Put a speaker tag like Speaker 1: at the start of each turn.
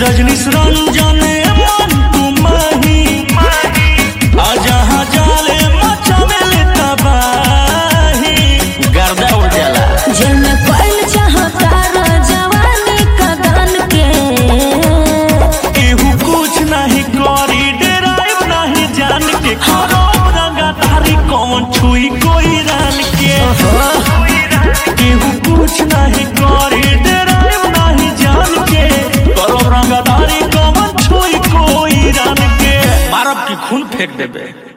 Speaker 1: रजनीश रंजन मन तुम्हारी जहाँ जाले मचावे तबाही गर्दा उड़ जाला
Speaker 2: जन पल चाहता जवानी कदन के
Speaker 1: केहू कुछ नहीं करी डराइव नहीं जान के करो रंगाधारी कौन छुई कोई रान के केहू कुछ नहीं करी डराइव नहीं जान के करो रंगाधारी कौन छुई कोई रान के मारब की खून फेंक देबे